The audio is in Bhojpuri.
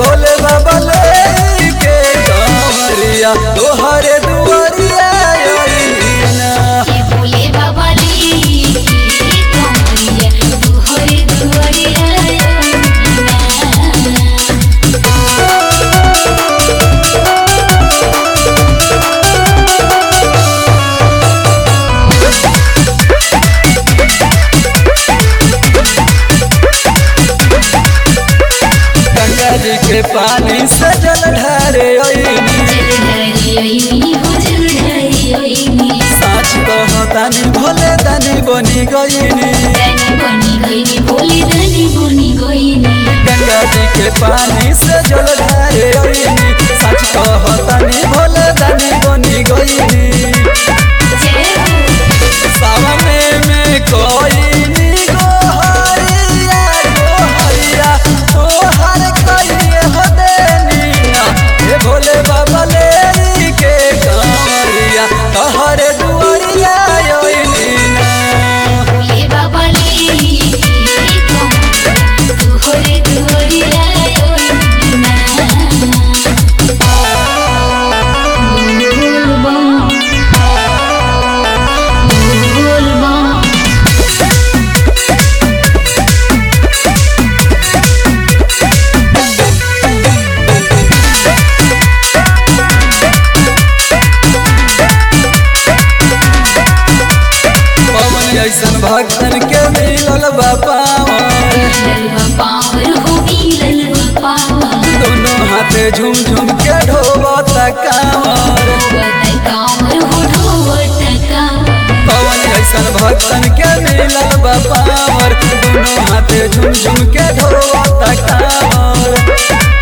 भोले बाबा ले के कांवरिया तोहरे दुआरिया आईना ये भोले बाबा ली कमरिया दुहरे दुहरिया गंगा जी के पानी से जल ढारे आईनी जलधारी ओइनी हो जलधारी ओइनी साच कहतानी भोले दानी बनी गईनी दानी बनी गइनी भोले दानी बनी गइनी गंगा जी के पानी से जल ढारे आईनी सच कहतानी भोले दानी बनी गईनी जय हो सामने में कोई नी गोहरिया गोहरिया तोहर कइए हो देनिया हे भोले बाबा ले के कांवरिया तोहरे दुआरिया आईना भोले बाबा ली कमरिया दुहरे दुहरिया पवन ऐसन भक्तन के मिलल बा पावन पावर हो मिलल पावर दोनों हाथे झूम झूम के ढोबता कांवर कामर हो ढोवत कामर पवन ऐसन भक्तन के मिलल बा पावर दोनों हाथे झूम झूम के ढोबता कांवर